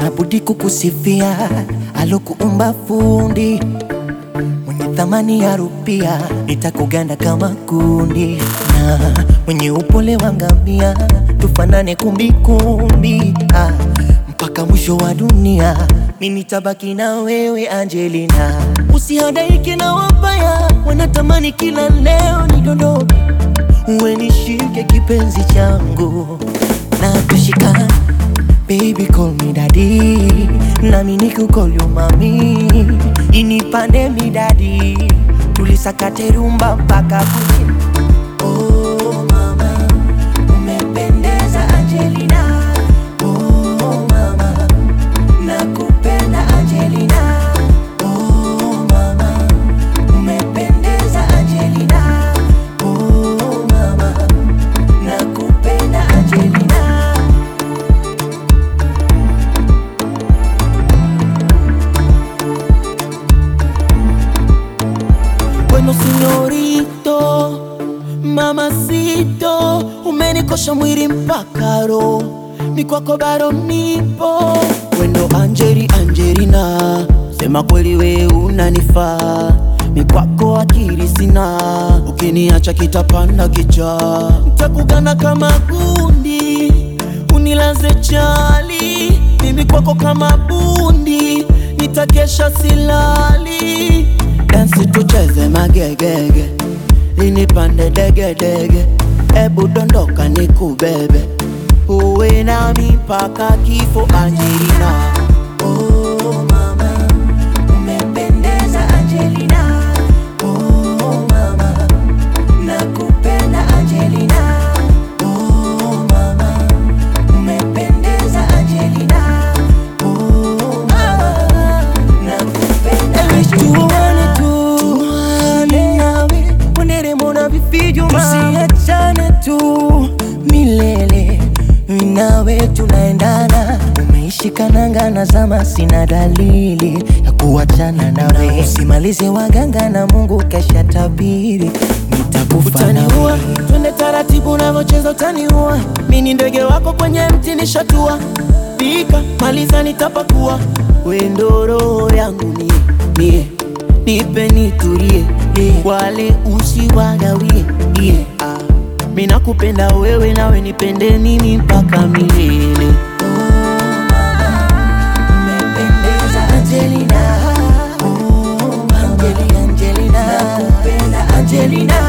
sina budi kukusifia alokuumba fundi mwenye thamani ya rupia, nitakuganda kama kundi na mwenye upole wa ngamia, tufanane kumbikumbi ah, mpaka mwisho wa dunia, mimi nitabaki na wewe Angelina. Usihadaike na wabaya, wanatamani kila leo nidondoke, uwe nishike kipenzi changu na tushikane Baby call me daddy, nami nikukol you mami, inipande mi daddy, tulisakate rumba mpaka kuche. Oh mama, umependeza Angelina. Oh mama, nakupenda Angelina. Oh mama, umependeza Angelina. Oh mama, nakupenda Angelina. Bueno señorito, mamacito, umenikosha mwili mpaka roho, mi kwako bado nipo. Wendo Angeli Angelina, sema kweli we unanifaa, mi kwako akili sina, ukiniacha kitapanda kicha, ntakugana kama gundi, unilaze chali, mimi kwako kama bundi, nitakesha silali Dansi tucheze magegege, linipande degedege, ebu dondoka nikubebe, uwe nami mpaka kifo Angelina. Oh mama, umependeza Angelina. Oh mama, nakupenda Angelina. Oh mama, umependeza Angelina. Oh mama, nakupenda Angelina. Tuane nawe, ponderemo na vifijo tusiachane tu milele, mimi nawe tunaendana, umeishika nanga na zama, sina dalili ya kuachana nawe. Usimalize waganga na Mungu kesha tabiri, nitakufa Utaniua, nawe. twende taratibu unavyocheza utaniua. Mi ni ndege wako kwenye mti nishatua, pika maliza nitapakua. Wendo roho yangu mie mie, nipe nitulie, wale usiwagawie yeah. ah. Mi nakupenda wewe nawe nipende mimi mpaka milele. Umependeza Angelina, oh Angeli Angelina, nakupenda Angelina,